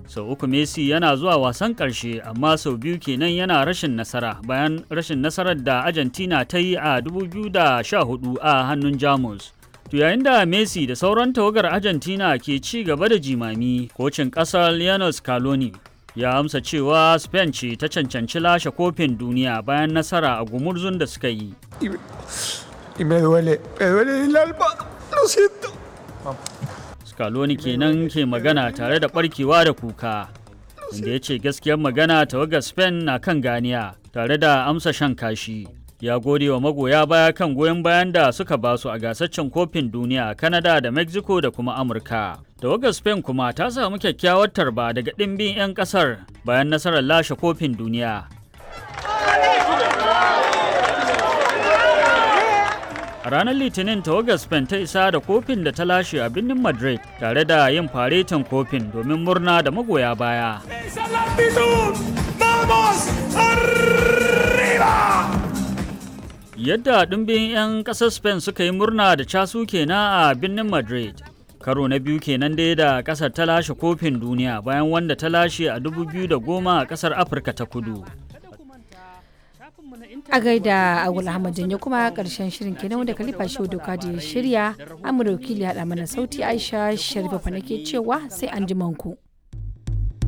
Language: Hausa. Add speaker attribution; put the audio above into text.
Speaker 1: sau uku messi yana zuwa wasan ƙarshe amma sau biyu kenan yana rashin nasara bayan rashin nasarar da argentina ta yi a 2014 a hannun jamus to yayin da messi da sauran tawagar argentina ke ci gaba da jimami kocin ƙasar lionel scaloni ya amsa cewa spain ce ta cancanci lashe kofin duniya bayan nasara a gumurzun da suka yi Scaloni kenan ke magana tare da barkewa da kuka inda ya ce gaskiyar magana tawagar Spain na kan ganiya tare da amsa shan kashi. Ya gode wa magoya baya kan goyon bayan da suka basu a gasaccen kofin duniya a Canada da Mexico da kuma Amurka. Tawagar Spain kuma ta samu kyakkyawar tarba daga ɗimbin 'yan ƙasar bayan nasarar lashe kofin duniya. A ranar Litinin tawagar Spain ta isa da kofin da ta lashe a birnin Madrid tare da yin faretin kofin domin murna da magoya baya. Yadda ɗumbin 'yan ƙasar Spain suka yi murna da casu kenan a birnin Madrid. Karo na biyu kenan dai da ƙasar ta lashe kofin duniya bayan wanda ta lashe a 2010 a ƙasar Afirka ta kudu.
Speaker 2: a gaida agul ahmad janyo kuma karshen shirin kenan wanda kalifa shi doka da ya shirya amurka wakili haɗa mana sauti aisha sharifa fa nake cewa sai an ji manku.